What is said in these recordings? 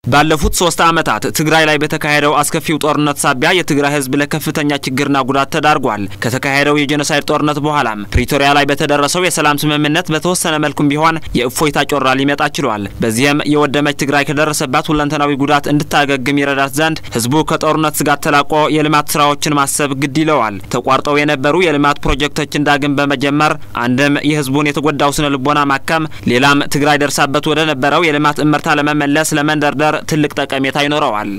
ባለፉት ሶስት ዓመታት ትግራይ ላይ በተካሄደው አስከፊው ጦርነት ሳቢያ የትግራይ ሕዝብ ለከፍተኛ ችግርና ጉዳት ተዳርጓል። ከተካሄደው የጄኖሳይድ ጦርነት በኋላም ፕሪቶሪያ ላይ በተደረሰው የሰላም ስምምነት በተወሰነ መልኩም ቢሆን የእፎይታ ጮራ ሊመጣ ችሏል። በዚህም የወደመች ትግራይ ከደረሰባት ሁለንተናዊ ጉዳት እንድታገግም ይረዳት ዘንድ ሕዝቡ ከጦርነት ስጋት ተላቆ የልማት ስራዎችን ማሰብ ግድ ይለዋል። ተቋርጠው የነበሩ የልማት ፕሮጀክቶችን ዳግም በመጀመር አንድም የሕዝቡን የተጎዳው ስነ ልቦና ማከም፣ ሌላም ትግራይ ደርሳበት ወደ ነበረው የልማት እመርታ ለመመለስ ለመንደርደር ትልቅ ጠቀሜታ ይኖረዋል።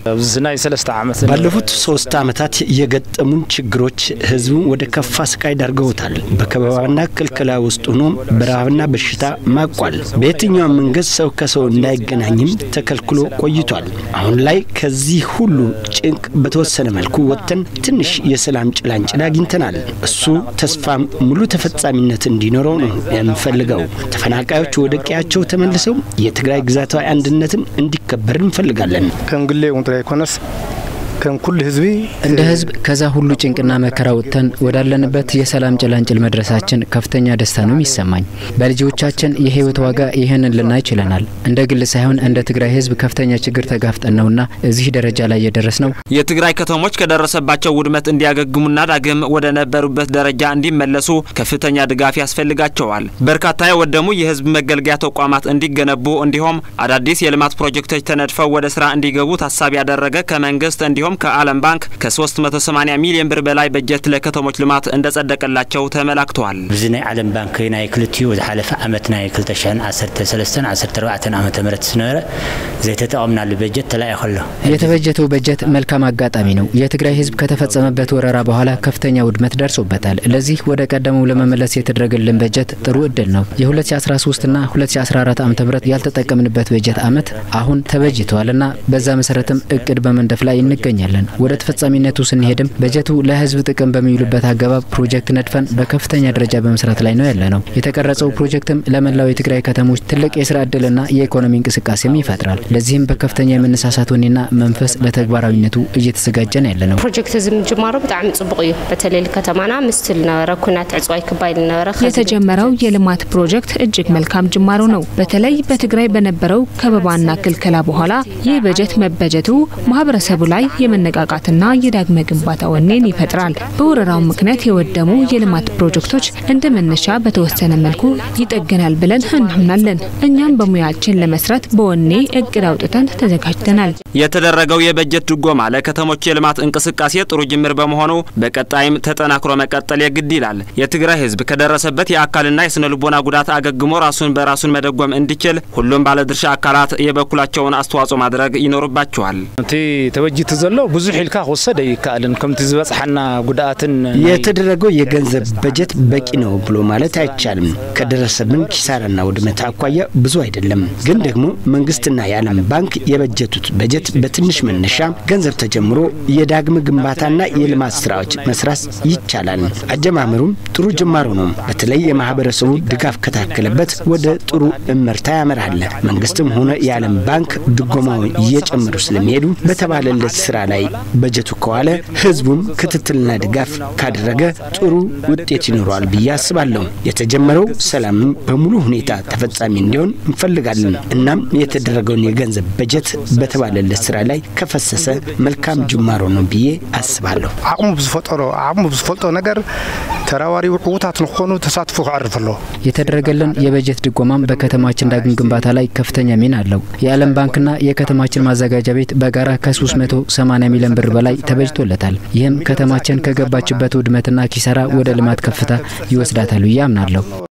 ባለፉት ሶስት ዓመታት የገጠሙን ችግሮች ህዝቡን ወደ ከፋ ስቃይ ዳርገውታል። በከበባና ክልከላ ውስጥ ሆኖ በረሃብና በሽታ ማቋል። በየትኛውም መንገድ ሰው ከሰው እንዳይገናኝም ተከልክሎ ቆይቷል። አሁን ላይ ከዚህ ሁሉ ጭንቅ በተወሰነ መልኩ ወጥተን ትንሽ የሰላም ጭላንጭል አግኝተናል። እሱ ተስፋ ሙሉ ተፈጻሚነት እንዲኖረው ነው የምንፈልገው። ተፈናቃዮች ወደ ቀያቸው ተመልሰው የትግራይ ግዛታዊ አንድነትን እንዲከበር እንፈልጋለን። ከም ግሌ ቁንጥራ ይኮነስ ከም ኩሉ ህዝቢ እንደ ህዝብ ከዛ ሁሉ ጭንቅና መከራ ወጥተን ወዳለንበት የሰላም ጭላንጭል መድረሳችን ከፍተኛ ደስታ ነው የሚሰማኝ። በልጆቻችን የህይወት ዋጋ ይህንን ልናይ ችለናል። እንደ ግል ሳይሆን እንደ ትግራይ ህዝብ ከፍተኛ ችግር ተጋፍጠን ነውና እዚህ ደረጃ ላይ የደረስ ነው። የትግራይ ከተሞች ከደረሰባቸው ውድመት እንዲያገግሙና ዳግም ወደ ነበሩበት ደረጃ እንዲመለሱ ከፍተኛ ድጋፍ ያስፈልጋቸዋል። በርካታ የወደሙ የህዝብ መገልገያ ተቋማት እንዲገነቡ እንዲሁም አዳዲስ የልማት ፕሮጀክቶች ተነድፈው ወደ ስራ እንዲገቡ ታሳቢ ያደረገ ከመንግስት እንዲሁም ከዓለም ባንክ ከ380 ሚሊዮን ብር በላይ በጀት ለከተሞች ልማት እንደጸደቀላቸው ተመላክተዋል። ብዚ ናይ ዓለም ባንክ ናይ ክልቲኡ ዝሓለፈ ዓመት ናይ 2013 14 ዓመተ ምህረት ዝነበረ ዘይተጠቀምናሉ በጀት ተላኢኹ ኣሎ የተበጀተው በጀት መልካም አጋጣሚ ነው። የትግራይ ህዝብ ከተፈጸመበት ወረራ በኋላ ከፍተኛ ውድመት ደርሶበታል። ለዚህ ወደ ቀደመው ለመመለስ የተደረገልን በጀት ጥሩ እድል ነው። የ2013 ና 2014 ዓ ም ያልተጠቀምንበት በጀት ዓመት አሁን ተበጅተዋልና በዛ መሰረትም እቅድ በመንደፍ ላይ እንገኛለን። ወደ ተፈጻሚነቱ ስንሄድም በጀቱ ለህዝብ ጥቅም በሚውልበት አገባብ ፕሮጀክት ነድፈን በከፍተኛ ደረጃ በመስራት ላይ ነው ያለ ነው። የተቀረጸው ፕሮጀክትም ለመላው የትግራይ ከተሞች ትልቅ የስራ እድልና የኢኮኖሚ እንቅስቃሴም ይፈጥራል። ለዚህም በከፍተኛ የመነሳሳት ወኔና መንፈስ ለተግባራዊነቱ እየተዘጋጀን ያለ ነው። ፕሮጀክት እዚ ምጅማሩ ብጣዕሚ ጽቡቅ እዩ በተለይ ከተማና ምስቲ ዝነበረ ኩናት ዕፅዋይ ክባይል ነበረ የተጀመረው የልማት ፕሮጀክት እጅግ መልካም ጅማሮ ነው። በተለይ በትግራይ በነበረው ከበባና ክልከላ በኋላ ይህ በጀት መበጀቱ ማህበረሰቡ ላይ የመነቃቃትና የዳግመ ግንባታ ወኔን ይፈጥራል። በወረራው ምክንያት የወደሙ የልማት ፕሮጀክቶች እንደ መነሻ በተወሰነ መልኩ ይጠገናል ብለን እናምናለን። እኛም በሙያችን ለመስራት በወኔ እቅድ አውጥተን ተዘጋጅተናል። የተደረገው የበጀት ድጎማ ለከተሞች የልማት እንቅስቃሴ ጥሩ ጅምር በመሆኑ በቀጣይም ተጠናክሮ መቀጠል የግድ ይላል። የትግራይ ህዝብ ከደረሰበት የአካልና የስነ ልቦና ጉዳት አገግሞ ራሱን በራሱን መደጎም እንዲችል ሁሉም ባለድርሻ አካላት የበኩላቸውን አስተዋጽኦ ማድረግ ይኖርባቸዋል። እቲ ተበጂቱ ዘሎ ብዙሕ ኢልካ ክወሰድ ኣይከኣልን ከምቲ ዝበፅሓና ጉድኣትን የተደረገው የገንዘብ በጀት በቂ ነው ብሎ ማለት አይቻልም። ከደረሰብን ኪሳራና ውድመት አኳያ ብዙ አይደለም። ግን ደግሞ መንግስትና የዓለም ባንክ የበጀቱት በጀት በትንሽ መነሻ ገንዘብ ተጀምሮ የዳግም ግንባታና የልማት ስራዎች መስራት ይቻላል። አጀማመሩም ጥሩ ጅማሮ ነው። በተለይ የማህበረሰቡ ድጋፍ ከታከለበት ወደ ጥሩ እመርታ ያመራል። መንግስትም ሆነ የዓለም ባንክ ድጎማውን እየጨመሩ ስለሚሄዱ በተባለለት ስራ ላይ በጀቱ ከዋለ ህዝቡም ክትትልና ድጋፍ ካደረገ ጥሩ ውጤት ይኖረዋል ብዬ አስባለሁ። የተጀመረው ሰላምም በሙሉ ሁኔታ ተፈጻሚ እንዲሆን እንፈልጋለን። እናም የተደረገውን የገንዘብ በጀት በተባለለት ስራ ላይ ከፈሰሰ መልካም ጅማሮ ነው ብዬ አስባለሁ። ዓቕሙ ብዝፈጠሮ ዓቕሙ ብዝፈልጦ ነገር ተራዋሪው ዕዉታት ንክኾኑ ተሳትፎ ክዕርፍ ኣሎ የተደረገልን የበጀት ድጎማም በከተማችን ዳግም ግንባታ ላይ ከፍተኛ ሚና አለው። የዓለም ባንክና የከተማችን ማዘጋጃ ቤት በጋራ ከ380 ሚሊዮን ብር በላይ ተበጅቶለታል። ይህም ከተማችን ከገባችበት ውድመትና ኪሳራ ወደ ልማት ከፍታ ይወስዳታል ብዬ አምናለሁ።